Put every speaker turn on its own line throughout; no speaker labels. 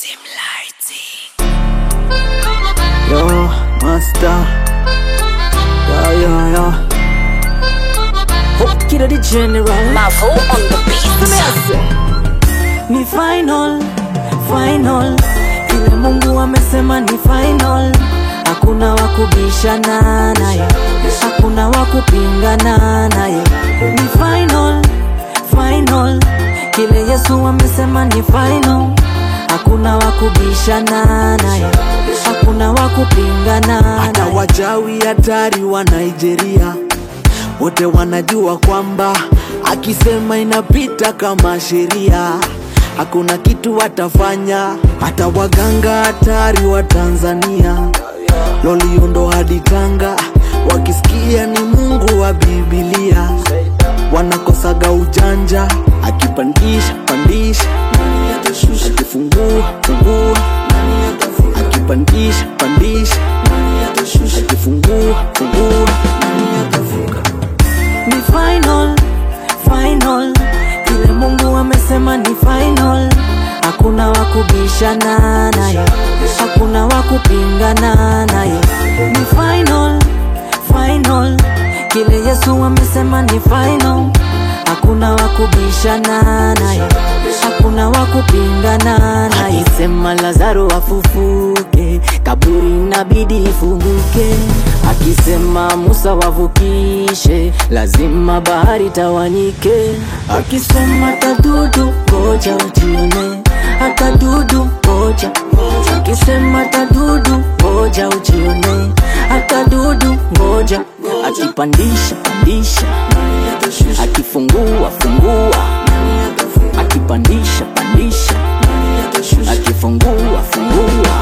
Sim lighting.
Yo, master. Yeah, yeah, yeah. Hope kid the general.
Mavo on the beat.
Ni final, final. Kile Mungu amesema ni final. Hakuna wa kubishana naye, hakuna wa kupingana naye. Ni final, final. Kile Yesu amesema ni final. Hakuna wa kubishana naye, hakuna wa kupingana
hata
naye.
wachawi hatari wa Nigeria wote wanajua kwamba akisema inapita kama sheria, hakuna kitu watafanya. Hata waganga hatari wa Tanzania, Loliondo hadi Tanga, wakisikia ni Mungu wa Biblia, wanakosaga ujanja. Akipandisha pandisha, akifungua fungua, akipandisha pandisha akifungua fungua
ni final final kile mungu amesema ni final hakuna wa kubishana naye hakuna wa kupingana naye ni final final kile yesu amesema ni final hakuna wa kubishana naye hakuna wa kupingana naye akisema lazaro afufuke kaburi inabidi ifunguke akisema musa wavukishe lazima bahari tawanyike akisema tadudu ngoja ujione hata dudu ngoja akisema tadudu ngoja ujione hata dudu ngoja akipandisha pandisha akifungua fungua akipandisha pandisha akifungua fungua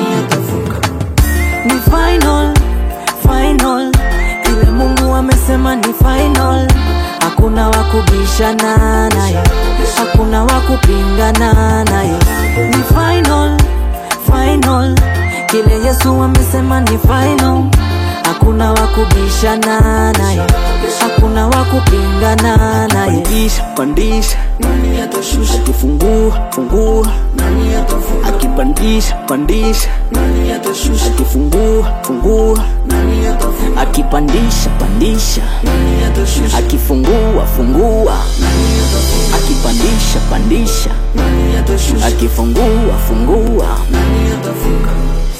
ni final final kile mungu amesema ni final hakuna wa kubishana naye hakuna wa kupingana naye ni final final kile yesu amesema ni final hakuna wa kubishana naye hakuna wa kupingana naye
pandisha pandisha akifungua fungua akipandisha pandisha akifungua fungua
akipandisha pandisha akifungua fungua akipandisha pandisha akifungua fungua